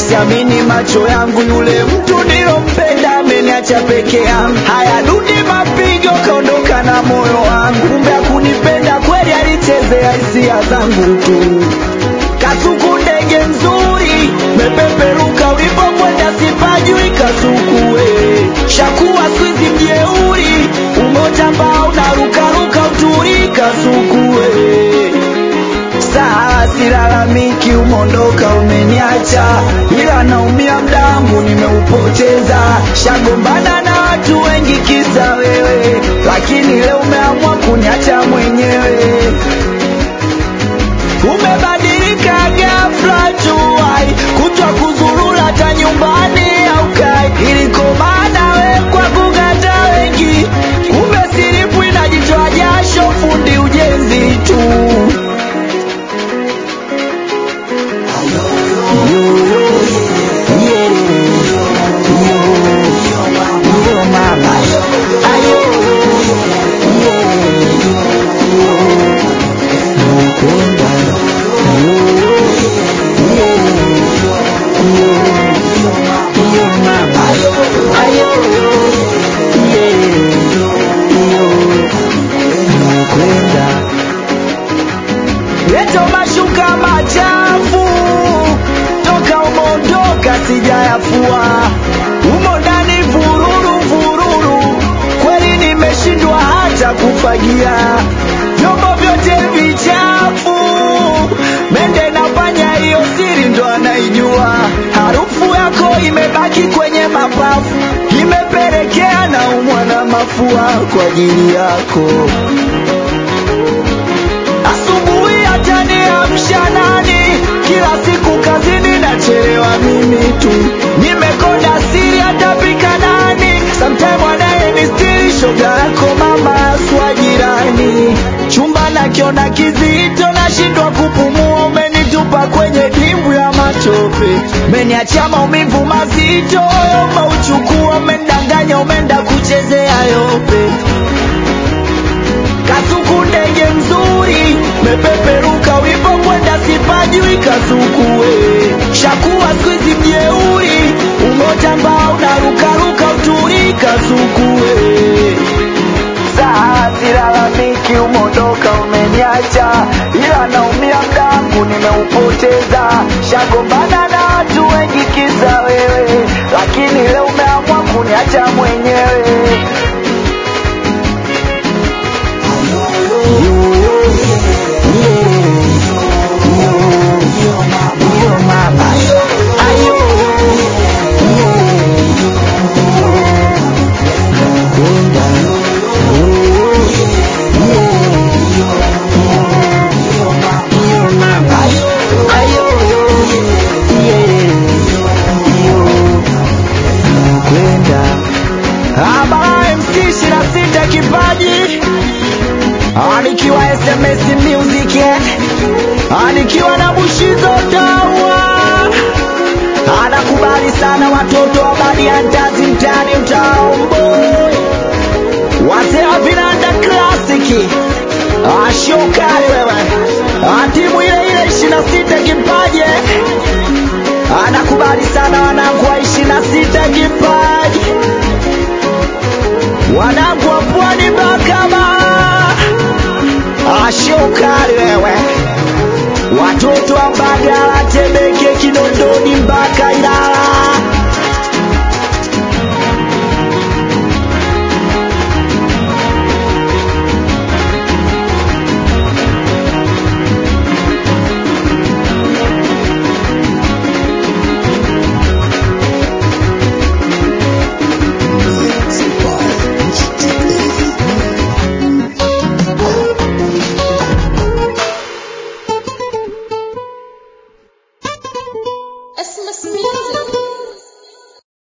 siamini macho yangu, yule mtu nilompenda ameniacha peke yangu. Haya, rudi mapigo, kaondoka na moyo wangu, kumbe hakunipenda kweli, alichezea hisia zangu tu. Kasuku ndege nzuri, mepeperuka ulipokwenda, sipajui Kasuku we shakuwa swizi mjeuri, umotambaa unarukaruka uturi Kasuku we saa silalamiki, umondoka umeniacha, ila naumia mdangu nimeupoteza. Shagombana na watu wengi kisa wewe, lakini leo umeamua kuniacha mwenyewe. Umebadilika ghafla tu, ai kutwa kuzurura hata nyumbani aukai, ilikomana we kwa kugata wengi, kumbe silipu inajitoa jasho, fundi ujenzi tu. Leto mashuka machafu toka umondoka sijayafua, umo ndani vururu vururu, kweli nimeshindwa hata kufagia vyombo vyote vichafu. Mende nafanya hiyo siri ndo anaijua, harufu yako imebaki kwenye mapafu, imepelekea na umwa na mafua kwa ajili yako. Asubuhi hata niamsha nani? Kila siku kazini nachelewa mimi tu, nimekonda siri atapika nani? Sometime wanaye ni stili shoga yako mama aswa jirani, chumba nakiona kizito, nashindwa kupumua, umenitupa kwenye dimbwi ya matope, umeniachia maumivu mazito, umeuchukua, umendanganya, umeenda kuchezea yope Kasuku ndege mzuri, mepeperuka ulipokwenda, sipajui Kasuku we shakuwa squeeze mjeuri, umotambaa unarukaruka uturi Kasuku we saa silalamiki, umondoka umeniacha, ila naumia mdangu nimeupoteza, shagombana na watu wengi kisa wewe, lakini leo umeamua kuniacha mwenyewe. Abara MC ishirini na sita kipaji anikiwa SMS Music anikiwa na Bushizo Tawa anakubali sana watoto wa Badiantazi mtani Mtaomboy wazee wa vinanda klasiki ashokali wewe atimu ile ile ishirini na sita kipaji anakubali sana wanangu wa ishirini na sita kipaji wanangu wa pwani Bakama ashokali wewe watoto wa Mbagala, Temeke, Kinondoni mpaka Ilala